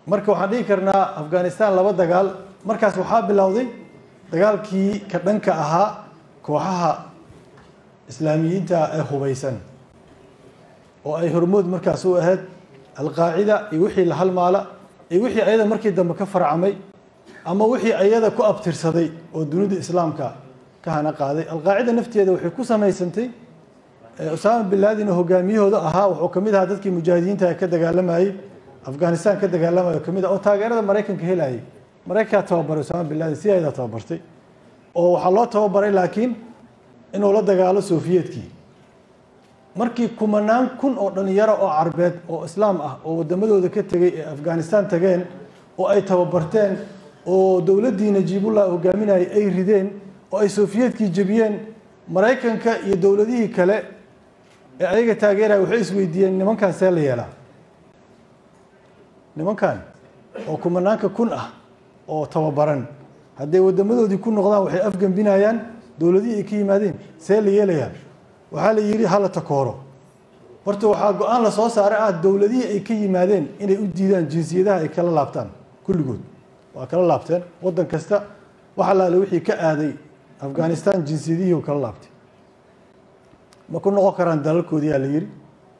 marka waxaan dhihi karnaa afghanistan laba dagaal markaas waxaa bilowday dagaalkii ka dhanka ahaa kooxaha islaamiyiinta ee hubeysan oo ay hormood markaas u ahayd alqaacida iyo wixii la halmaala iyo wixii ayada markii dambe ka farcamay ama wixii ayada ku abtirsaday oo dunida islaamka ka hana qaaday alqaacida nafteeda waxay ku samaysantay usaama bin laadin oo hogaamiyahooda ahaa wuxuu ka mid ahaa dadkii mujaahidiinta ka dagaalamayey afghanistan ka dagaalamaya ka mid ah oo taageerada maraykanka helayay maraykankaa tababaray usaama bin laadin si ayada tababartay oo waxaa loo tababaray laakiin inuu la dagaalo sofiyeetkii markii kumanaan kun oo dhalinyaro oo carbeed oo islaam ah oo wadamadooda ka tegey ee afghanistan tageen oo ay tababarteen oo dowladdii najiibullah hogaaminayay ay rideen oo ay sofiyeetkii jebiyeen maraykanka iyo dowladihii kale ee ayaga taageeraya waxay isweydiiyeen nimankan see la yeelaa nimankan oo kumanaanka kun ah oo tababaran hadday wadamadoodii ku noqdaan waxay afgembinayaan dowladihii ay ka yimaadeen see la yeelayaa waxaa la yidhi hala takooro horta waxaa go-aan la soo saaray ah dowladihii ay ka yimaadeen inay u diidaan jinsiyadaha ay kala laabtaan kulligood waa kala laabteen waddan kasta wax allaale wixii ka aaday afghanistan jinsiyadihii u kala laabtay ma ku noqon karaan dalalkoodii aa la yidhi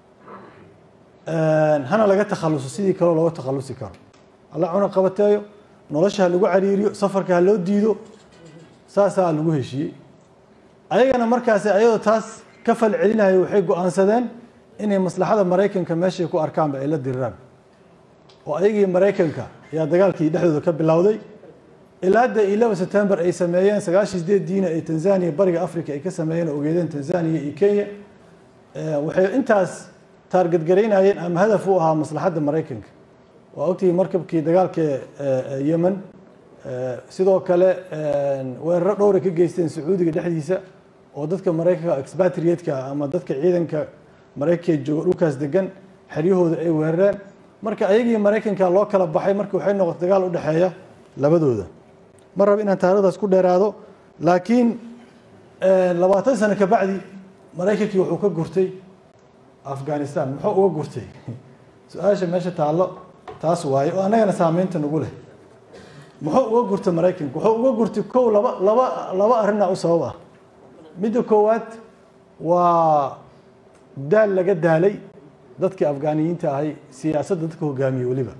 hana laga takhaluso sidii kaleo looga takhalusi karo alla cuna qabateeyo nolosha ha lagu cariiriyo safarka ha loo diido saasaa lagu heshiiyey ayagana markaasi ayadoo taas ka fal celinaya waxay go-aansadeen inay maslaxada maraykanka meeshay ku arkaanba ay la diriraan oo ayagii maraykanka ayaa dagaalkii dhexdooda ka bilowday ilaa hadda eleven september ay sameeyeen sagaashan sideed diina ay tanzania bariga africa ay ka sameeyeen oo ogeedeen tanzania iyo kenya waxay intaas taargadgaraynayeen ama hadaf u ahaa maslaxadda maraykanka waa ogtihi markabkii dagaalka yemen sidoo kale weeraro dhowray ka geysteen sacuudiga dhexdiisa oo dadka maraykanka expatriatka ama dadka ciidanka maraykanka jooga dhulkaas degan xeryahooda ay weerareen marka ayagii maraykanka loo kala baxay marka waxay noqotay dagaal u dhexeeya labadooda ma raba inaan taarikhdaas ku dheeraado laakiin labaatan sano ka bacdi maraykankii wuxuu ka gurtay afghanistan muxuu uga gurtay su-aasha meesha taallo taas waaye oo annagana saameynta nagu leh muxuu uga gurtay maraykanka wuxuu uga gurtay kow laba laba laba arrinaa u sabab ah midda koowaad waa daal laga daalay dadkii afgaaniyiinta ahay siyaasadda dadka hogaamiyey weliba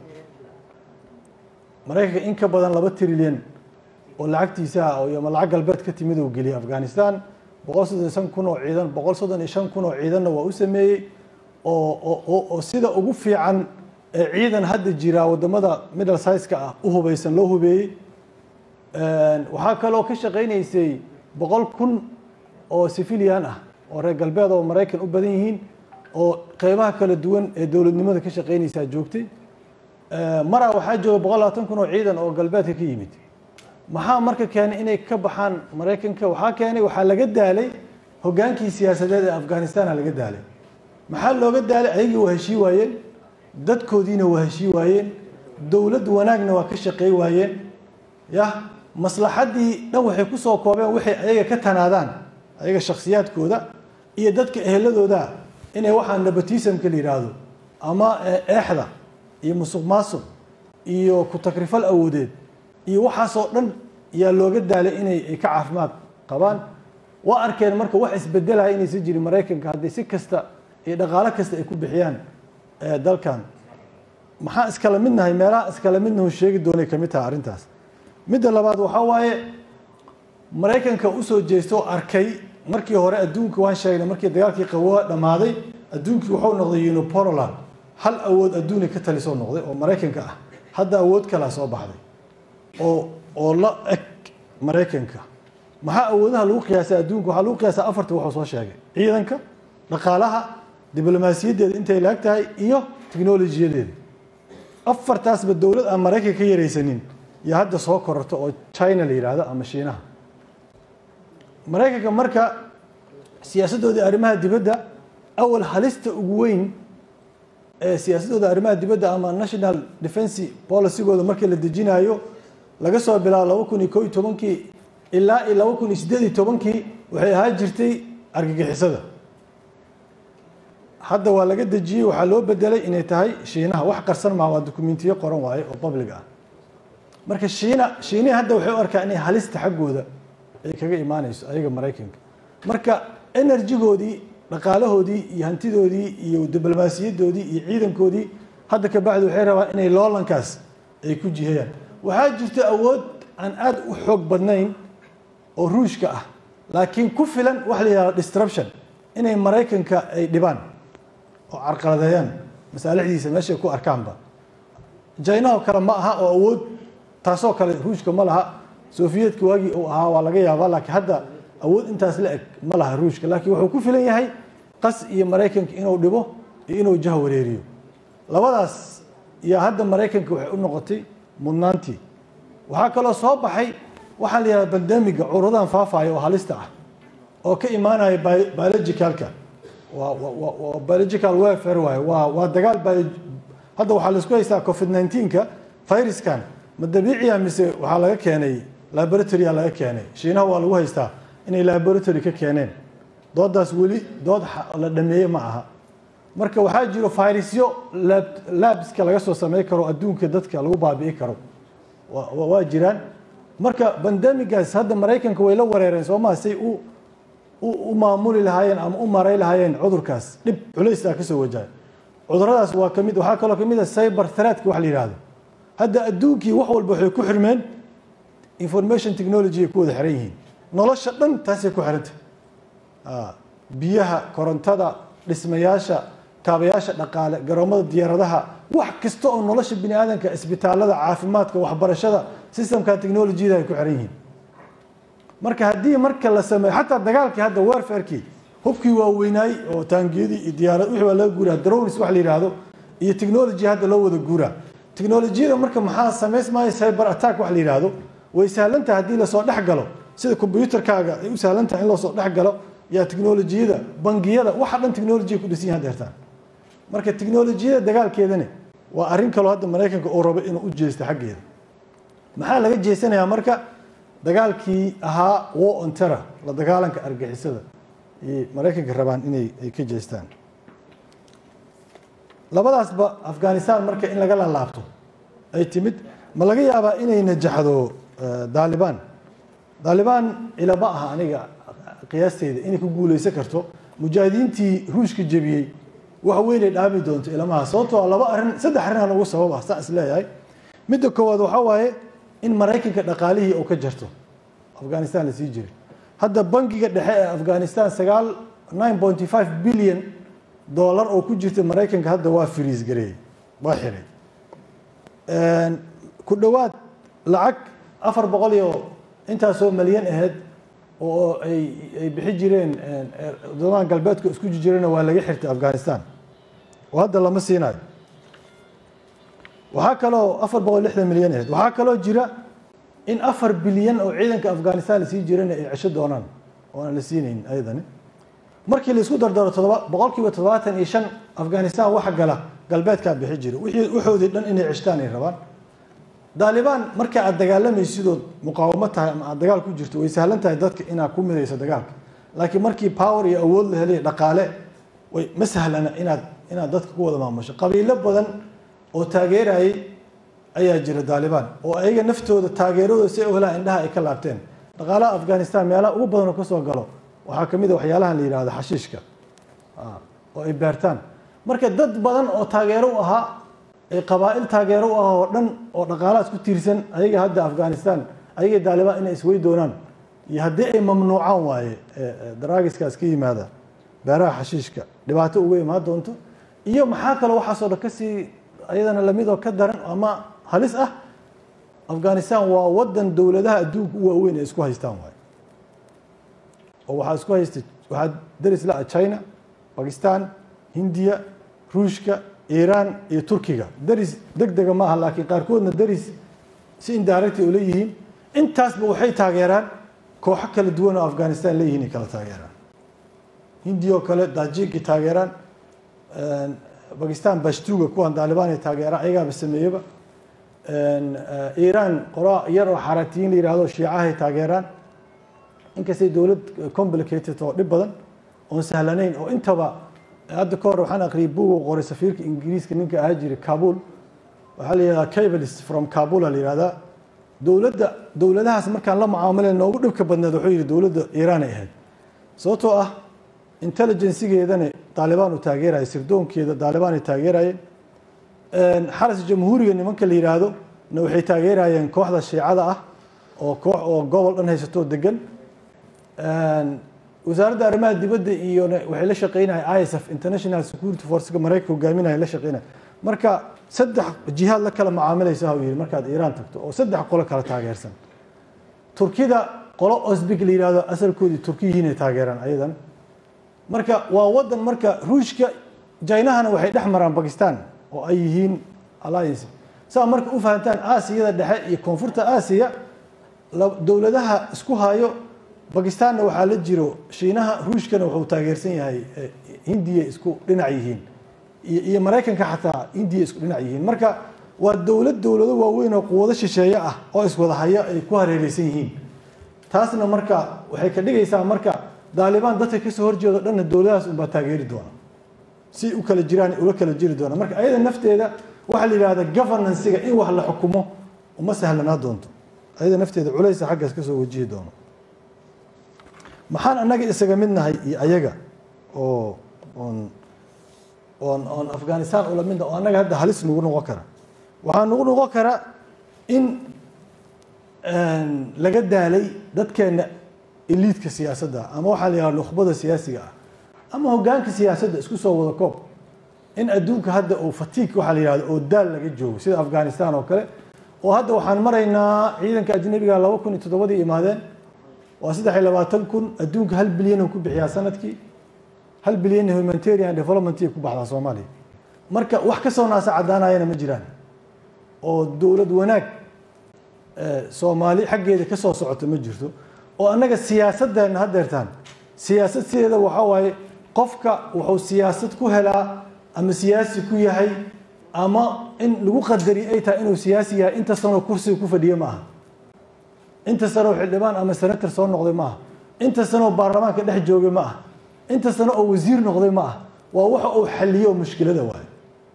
maraykanka in ka badan laba trilyan oo lacagtiisa ah oo lacag galbeed ka timid uu geliyay afghanistan boqol soddon iyo shan kun oo ciidan boqol soddon iyo shan kun oo ciidanna waa u sameeyey oo oo sida ugu fiican ee ciidan hadda jira wadamada middle size-ka ah u hubeysan loo hubeeyey waxaa kaloo ka shaqaynaysay boqol kun oo civilian ah oo reer galbeed oo maraykan u badan yihiin oo qeybaha kala duwan ee dowladnimada ka shaqaynaysaa joogtay maraa waxaa jooga boqol labaatan kun oo ciidan oo galbeedka ka yimid maxaa marka keenay inay ka baxaan maraykanka waxaa keenay waxaa laga daalay hogaankii siyaasadeed ee afghanistana laga daalay maxaa looga daalay ayagii waa heshii waayeen dadkoodiina waa heshii waayeen dowlad wanaagna waa ka shaqey waayeen yah maslaxaddii dhan waxay kusoo koobeen waxay ayaga ka tanaadaan ayaga shakhsiyaadkooda iyo dadka eheladooda inay waxaa nepotismka la yidhaahdo ama eexda iyo musuq maasuq iyo ku takrifal awoodeed iyo waxaasoo dhan yaa looga daalay inay ay ka caafimaad qabaan waa arkeen marka wax isbedelaya inaysan jirin maraykanka haddii si kasta iyo dhaqaalo kasta ay ku bixiyaan dalkan maxaa iskala midnahay meelaha iskala midnahu sheegi doonay kamid tahay arrintaas midda labaad waxaa waaye maraykanka usoo jeesto oo arkay markii hore adduunka waan sheegnay markii dagaalkii qawoa dhammaaday adduunkii wuxuu noqday uniporoland hal awood adduunya ka talisoo noqday oo maraykanka ah hadda awood kalaa soo baxday oo oo la eg maraykanka maxaa awoodaha lagu qiyaasay adduunka waxaa lagu qiyaasaa afarta wuxuu soo sheegay ciidanka dhaqaalaha diblomaasiyaddeeda intay laag tahay iyo technolojiyadeeda afartaasba dowlad aan maraykanka ka yaraysanin iyo hadda soo kororto oo china la yidhaahdo ama shiinaha maraykanka marka siyaasadooda arrimaha dibadda awal halista ugu weyn ee siyaasadooda arrimaha dibadda ama national defense policygooda markii la dejinayo laga soo bilaabo laba kun iyo ko iyo tobankii ilaa iyo laba kun iyo siddeed iyo tobankii waxay ahaan jirtay argagixisada hadda waa laga dejiyey waxaa loo bedelay inay tahay shiinaha wax qarsan maha waa dokumentiyo qoran waaye oo public ah marka shiina shiinihi hadda waxay u arkaa inay halista xaggooda ay kaga imaanayso ayaga maraykanka marka enerjigoodii dhaqaalahoodii iyo hantidoodii iyo diblomaasiyadoodii iyo ciidankoodii hadda ka bacdi waxay rabaan inay loolankaas ay ku jihayaan waxaa jirta awood aan aada u xoog badnayn oo ruushka ah laakiin ku filan waxa la yihahdo disruption inay maraykanka ay dhibaan oo carqaladeeyaan masaalixdiisa meeshay ku arkaanba jaynahoo kale ma aha oo awood taasoo kale ruushka ma laha sofiyeetka waagii uu ahaa waa laga yaabaa laakiin hadda awood intaas la eg ma laha ruushka laakiin wuxuu ku filan yahay qas iyo maraykanka inuu dhibo iyo inuu jah wareeriyo labadaas iyo hadda maraykanka waxay u noqotay mudnaantii waxaa kaloo soo baxay waxaa la yihahda bandemiga cuduradan faafaya oo halista ah oo ka imaanaya biologicalka waa biological welfare waaye waa waa dagaal hadda waxaa laisku haystaa covid 19ka viruskan ma dabiiciya mise waxaa laga keenay laboratoria laga keenay shiinaha waa lagu haystaa inay laboratory ka keeneen doodaas weli dood la dhameeye ma aha marka waxaa jiro virusyo labska laga soo samey karo adduunka dadka lagu baabi'i karo waa jiraan marka bandemigaas hadda maraykanka way la wareereen soomaa say u u maamuli lahaayeen ama u maray lahaayeen cudurkaas dhib culaysaa kasoo wajahay cuduradaas waa kamid waxaa kaloo kamid a cyber threatka wax la yihahdo hadda adduunkii wax walba waxay ku xirmeen information technology ay ku wada xiran yihiin nolosha dhan taasay ku xirantay biyaha korontada dhismayaasha kaabayaasha dhaqaale garoomada diyaaradaha wax kasta oo nolosha bini aadamka isbitaalada caafimaadka waxbarashada systemka technolojyada ay ku xiran yihiin marka haddii marka la sameeyo xataa dagaalkii hadda warfarkii hubkii waaweynaay oo taangiyadii iyo diyaarad wixii waa laga guuraa drones wax la yidhaahdo iyo technology hadda loo wada guuraa technolojiyada marka maxaa samaysmaya cyber attack wax la yidhaahdo way sahlantahay haddii lasoo dhex galo sida combyuterkaaga ay u sahlantahay in loosoo dhex galo yaa technolojiyada bangiyada waxa dhan technolojiya ku dhisan yahan deertaan marka technolojiyada dagaalkeedani waa arrin kaloo hadda maraykanka uu rabo inuu u jeesto xaggeeda maxaa laga jeesanayaa marka dagaalkii ahaa war on terror la dagaalanka argixisada ayay maraykanka rabaan inay ay ka jeestaan labadaasba afghanistan marka in laga laalaabto ay timid ma laga yaabaa inay najaxdo daalibaan daalibaan ilama aha aniga qiyaasteyda inay ku guuleysan karto mujaahidiintii ruushka jebiyey wax weynay dhaami doonto ilamaha sababtoo laba arrin saddex arrin aan ugu sabab ah saan is leeyahay midda koowaad waxaa waaye in maraykanka dhaqaalihii uu ka jarto afghanistan la sii jiray hadda bangiga dhexe ee afghanistan sagaal nine pointy five billion dollar oo ku jirta maraykanka hadda waa friis gareeyey waa xiray ku dhowaad lacag afar boqol iyo intaasoo malyan ahayd oo ay ay bixi jireen wadamaha galbeedka isku jirana waa laga xirtay afghanistan oo hadda lama siinayo waxaa kaloo afar boqol lixdan milyan ahayd waxaa kaloo jira in afar bilyan oo ciidanka afghanistan lasii jirana ay cesho doonaan oo aan la siinayn ayadani markii laisku dardaro todoba boqol kiiba toddobaatan iyo shan afghanistan waxa gala galbeedkaa bixi jira wixii waxoodii dhan inay ceshtaan ay rabaan daalibaan marka aad dagaalamaysidood muqaawamo tahay ama aad dagaal ku jirto way sahlan tahay dadka inaad ku midayso dagaalka laakiin markii power iyo awood la helay dhaqaale way ma sahlana inaad inaad dadka ku wada maamusho qabiilo badan oo taageerayay ayaa jira daalibaan oo ayaga naftooda taageeradooda si ay u helaan indhaha ay ka laabteen dhaqaalaha afghanistan meelaha ugu badan oo kasoo galo waxaa ka mid a waxyaalahan la yihahdo xashiishka oo ay beertaan marka dad badan oo taageero u ahaa ay qabaa'il taageero u ah oo dhan oo dhaqaalahaas ku tiirsan ayaga hadda afghanistan ayaga daalibaan inay iswey doonaan iyo haddii ay mamnuucaan waaye daraagiskaas ka yimaada beeraha xashiishka dhibaato uga imaan doonto iyo maxaa kaloo waxaasoo dhan kasii ayadana lamidoo ka daran ama halis ah afghanistan waa wadan dowladaha adduunka u waaweyn ay isku haystaan waaye oo waxaa isku haysta waxaa daris la-a china bakistan hindiya ruushka iiraan iyo turkiga daris deg dega ma aha laakiin qaarkoodna daris si indirecti oo leeyihiin intaasba waxay taageeraan kooxo kala duwan oo afghanistan leeyihiin ay kala taageeraan hindiya oo kale dajiki taageeraan bakistan bashtuga kuwan daalibaan ay taageeraan ayagaaba sameeyeba iiraan qora yar oo xaratiyiin la yihahdo shiicahay taageeraan inkastay dowlad complicated oo dhib badan oon sahlanayn oo intaba hadda ka hor waxaan aqriyay buug uu qoray safiirka ingiriiska ninka ahaa jiray kabul waxaa la yihahdaa cabalist from kabul la yihahdaa dowladda dowladahaas markaan la mucaamalayn noogu dhibka badneed wuxuu yihi dowladda iiraan ay ahayd sababtoo ah intelligensigeedana daalibaan uu taageeraya sirdoonkeeda daalibaan ay taageerayeen xaras jamhuuriga nimanka la yidhaahdo na waxay taageerayeen kooxda shiicada ah oo koox oo gobol dhan haysatoo degan wasaaradda arrimaha dibadda iyo waxay la shaqeynaya isf international security forcega maraykanka hogaaminaya la shaqeynaya marka saddex jihaad la kala mucaamilaysa ha yihi markaad iiraan tagto oo saddex qolo kala taageersan turkida qolo osbig la yihahdo asalkoodii turkiyihiinay taageeraan ayadan marka waa wadan marka ruushka jaynahana waxay dhex maraan bakistan oo ay yihiin alliance saa marka u fahantaan aasiyada dhexe iyo koonfurta aasiya dowladaha isku hayo bakistanna waxaa la jiro shiinaha ruushkana wuxuu taageersan yahay hindiya isku dhinac yihiin iyo maraykanka xataa hindiya isku dhinac yihiin marka waa dowlad dowlado waaweyn oo quwado shisheeye ah oo iswada haya ay ku hareereysan yihiin taasna marka waxay ka dhigaysaa marka daalibaan dadka kasoo horjeedo dhanna dowladahaas unbaa taageeri doona si u kala jiraan ula kala jiri doona marka ayada nafteeda waxaa la yidhahda governancega in wax la xukumo uma sahlanaa doonto ayada nafteeda culaysa xaggaas kasoo wajihi doono maxaan annaga isaga mid nahay iyo ayaga oo oon oon oon afghanistan ula midna oo annaga hadda halis nagu noqon kara waxaa nagu noqon kara in laga daalay dadkeena eliidka siyaasadda ama waxaa la yihahda nukhbada siyaasiga ah ama hogaanka siyaasadda isku soo wada koob in adduunka hadda uu fatiig waxaa la yihahda oo daal laga joogo sida afghanistan oo kale oo hadda waxaan maraynaa ciidanka ajnabiga laba kun iyo toddobadii imaadeen waa saddex iyo labaatan kun adduunka hal bilyan ku bixiyaa sanadkii hal bilyan humanitarian development ku baxdaa soomaaliya marka wax kasoo naasa caddaanayana ma jiraan oo dowlad wanaag soomaali xaggeeda kasoo socota ma jirto oo annaga siyaasaddeena haddeertaan siyaasad sideeda waxaa waaye qofka wuxuu siyaasad ku helaa ama siyaasi ku yahay ama in lagu qadari ay tahay inuu siyaasi yahay inta sanoo kursiga ku fadhiye ma aha inta sanoo xildhibaan ama senator soo noqday ma aha inta sanoo baarlamaanka dhex joogay ma aha inta sano oo wasiir noqday ma aha waa waxa uu xaliyo mushkilada waayo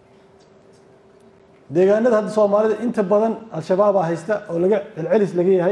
deegaanada hadda soomaalida inta badan al-shabaabaa haysta oo laga celcelis laga yahay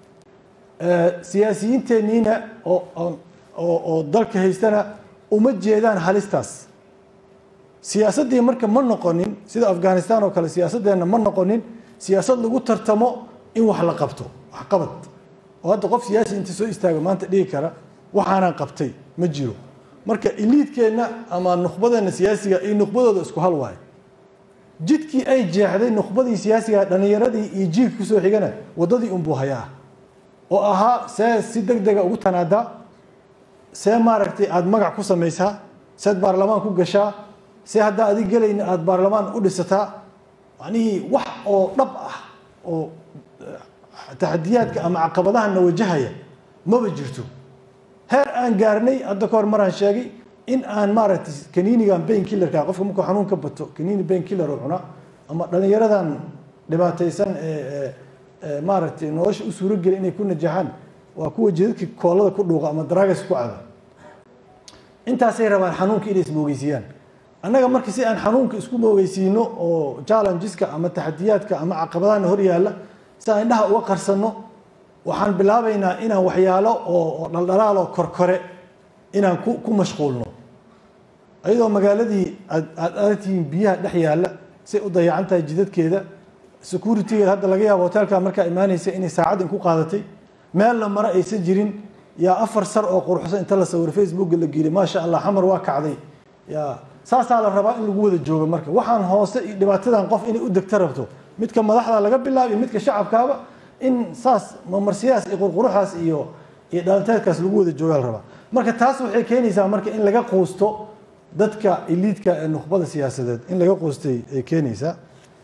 siyaasiyiinteeniina oo oo dalka haystana uma jeedaan halistaas siyaasaddii marka ma noqonin sida afghanistan oo kale siyaasaddeena ma noqonin siyaasad lagu tartamo in wax la qabto wax qabad oo hadda qof siyaasi inta soo istaaga maanta dhigi kara waxaanaan qabtay ma jiro marka iliidkeenna ama nukhbadeena siyaasiga iyo nukhbadooda isku hal waayo jidkii ay jeexday nukhbadii siyaasiga dhalinyaradii iyo jiilka kusoo xigana waddadii unbuu hayaa oo ahaa see si deg dega ugu tanaadaa see maaragtay aada magac ku samaysaa seed baarlamaan ku gashaa see haddaa adig gelayna aada baarlamaan u dhisataa macnihii wax oo dhab ah oo taxadiyaadka ama caqabadahana wajahaya maba jirto heer aan gaarnay hadda ka hor maraan sheegay in aan maaragtay kaniinigan bain killerka qofka markuu xanuun ka bato kaniini bain killer oo cuna ama dhalinyaradan dhibaataysan ee maaragtay nolosha u suurogeli inay ku najaxaan waa kuwa jidadka koolada ku dhuuqa ama daraagas ku cada intaasay rabaan xanuunka inay ismoogeysiiyaan annaga marka si aan xanuunka isku moogeysiino oo challengeska ama taxadiyaadka ama caqabadahana hor yaalla si aan indhaha uga qarsanno waxaan bilaabaynaa inaan waxyaalo oo dhaldhalaal oo korkore inaan ku ku mashquulno iyadoo magaaladii aad aad aragtihiin biyaha dhex yaalla say u dayacan tahay jidadkeeda securitygeeda hadda laga yaabo hotelka markaa imaanaysa inay saacad in ku qaadatay meel la maro aysan jirin yaa afar sar oo quruxsan inta la sawiro facebooka la geeliy maasha allah xamar waa kacday ya saasaa la rabaa in lagu wada joogo marka waxaan hoose iyo dhibaatadan qof inay u degta rabto midka madaxda laga bilaabiyo midka shacabkaaba in saas mamarsiyaas iyo qurquruxaas iyo iyo dhalanteedkaas lagu wada joogaa la rabaa marka taas waxay keenaysaa marka in laga quusto dadka iliidka ee nukhbada siyaasadeed in laga quustay ay keenaysaa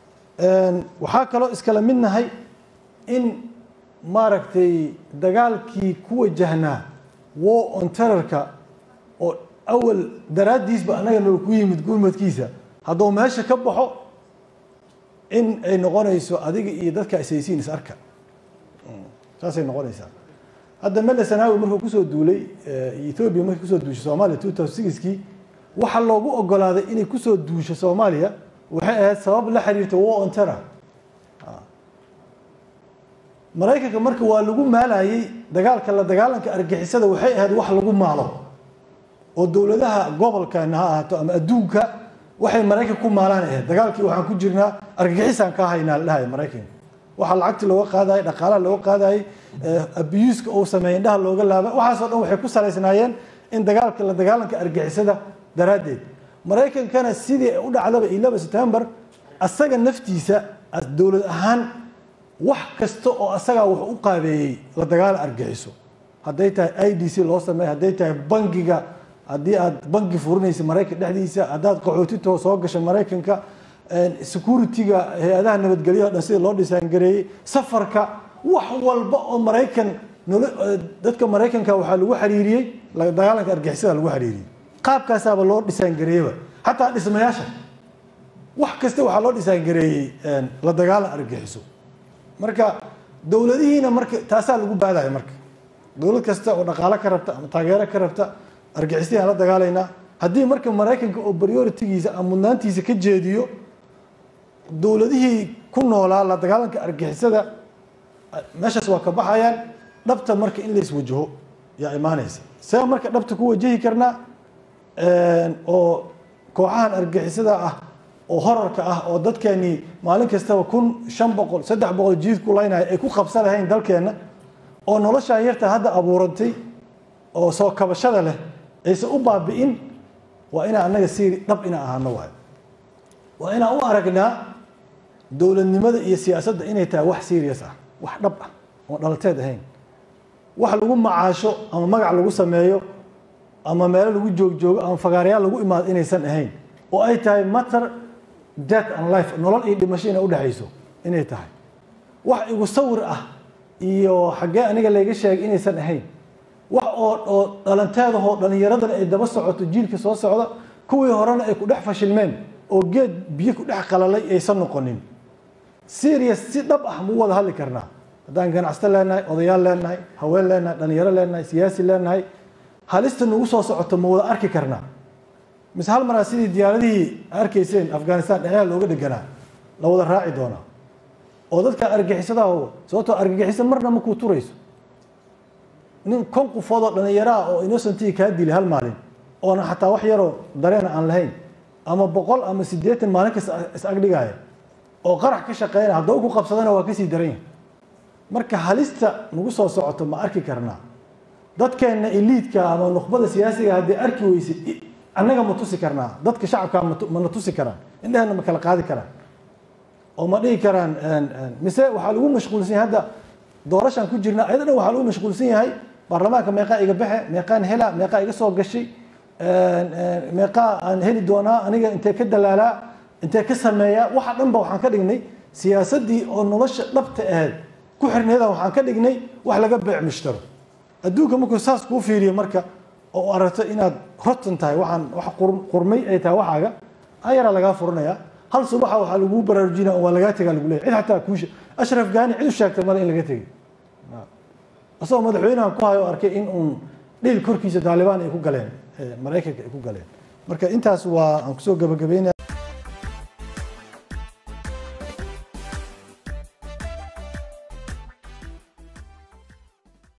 waxaa kaloo iskala mid nahay in maaragtay dagaalkii ku wajahnaa war on terrorka oo awal daraaddiisba annaga noo ku yimid gurmadkiisa hadduu meesha ka baxo in ay noqonayso adiga iyo dadka isaysiin is arka saasay noqonaysaa hadda mele sanaawi markuu kusoo duulay ethoobia markii kusoo duushay soomaaliya two thousand sixkii waxa loogu ogolaaday inay kusoo duusho soomaaliya waxay ahayd sabab la xiriirta war on terror maraykanka marka waa lagu maalayay dagaalka la dagaalanka argixisada waxay ahayd wax lagu maalo oo dowladaha gobolkana ha ahaato ama adduunka waxay maraykanka ku maalaan ahayd dagaalkii waxaan ku jirnaa argagixisaan ka haynaa la dhahay maraykanka waxaa lacagti looga qaadayay dhaqaalaha looga qaadayay abuuska uu sameeyay indhaha looga laaba waxaasoo dhan waxay ku salaysnaayeen in dagaalka la dagaalanka argixisada daraaddeed maraykankana sidii u dhacdaba ilaba september asaga naftiisa dowlad ahaan wax kasta oo asagaa wax u qaabeeyey la dagaala argixiso hadday tahay i d c loo sameey hadday tahay bangiga haddii aad bangi furinaysa maraykan dhexdiisa haddaad qaxootitoo soo gasha maraykanka security-ga hay-adaha nabadgelyaha dhan sida loo dhisaangareeyey safarka wax walba oo maraykan dadka maraykanka waxaa lagu xiriiriyey dagaalanka argixisada lagu xiriiriyey qaabkaasaaba loo dhisaangareeyeba xataa dhismayaasha wax kasta waxaa loo dhisaangareeyey la dagaalan argixiso marka dowladihiina marka taasaa lagu baadaya marka dowlad kasta oo dhaqaalo ka rabta ama taageero ka rabta argixistii aan la dagaalaynaa haddii marka maraykanka oo prioritigiisa ama mudnaantiisa ka jeediyo dowladihii ku noolaa la dagaalanka argixisada meeshaas waa ka baxayaan dhabta marka in lays wajaho yaa imaanaysa see marka dhabta ku wajahi karnaa oo kooxahan argixisada ah oo horarka ah oo dadkeenii maalin kastaba kun shan boqol saddex boqol jiid ku laynaya ay ku qabsan lahayn dalkeenna oo noloshaan yarta hadda abuurantay oo soo kabashada leh aysan u baabi'in waa inaan annaga si dhab inaan ahaano waayo waa inaan u aragnaa dowladnimada iyo siyaasadda inay tahay wax serious ah wax dhab ah oo dhalateed ahayn wax lagu macaasho ama magac lagu sameeyo ama meelo lagu joogjoogo ama fagaarayaal lagu imaado inaysan ahayn oo ay tahay matter death and life nolol iyo dhimasho inay udhexayso inay tahay wax igu sawir ah iyo xaggee aniga layga sheegay inaysan ahayn wax oo oo dhalanteedahoo dhallinyaradana ay daba socoto jiilka soo socda kuwii horena ay ku dhex fashilmeen oo geed biyo ku dhex qalalay aysan noqonin serious si dhab ah muu wada hadli karnaa haddaan ganacsato leenahay odayaal leenahay haween leenahay dhalinyaro leenahay siyaasi leenahay halista nagu soo socoto ma wada arki karnaa mise hal maraa sidii diyaaradihii arkayseen afghanistan dhexyaha looga dheganaa la wada raaci doonaa oo dadka argixisadaah sababtoo argagixisa marna ma kuu turayso nin kon qofoodoo dhallinyaraha oo innocentiga kaa dilay hal maalin oona xataa wax yaroo dareena aan lahayn ama boqol ama siddeetan maalin kasta is agdhigaaya oo qarax ka shaqeynaya haddaba ku qabsadana waa kasii daran yahay marka halista nagu soo socoto ma arki karnaa dadkeenna eliidka ama nukhbada siyaasiga haddii arki weyse annaga ma tusi karnaa dadka shacabka mana tusi karaan indhehena ma kala qaadi karaan oo ma dhihi karaan mise waxaa lagu mashquulsan yahay hadda doorashaan ku jirna ayada dhan waxaa lagu mashquulsan yahay baarlamaanka meeqaa iga baxe meeqaan hela meeqaa iga soo gashay meeqaa aan heli doonaa aniga intee ka dalaalaa intee ka sameeyaa waxa dhan ba waxaan ka dhignay siyaasaddii oo nolosha dhabta ahayd ku xirneeda waxaan ka dhignay wax laga beec mushtaro adduunka markuu saas kuu fiiriyo marka oo aragto inaad rotan tahay waxaan wax qurmay ay tahay waxaaga ayaraa lagaa furanaya hal subaxa waxaa laguu baraarujinaya waa lagaa tegaa lagu leeyahy cid xataa kuusha ashraf gaani cid u sheegtay male in laga tegay asagoo madaxweynahan ku hayo arkay in uun dhil korkiisa taalibaan ay ku galeen maraykanka ay ku galeen marka intaas waa aan kusoo gabagabeynaya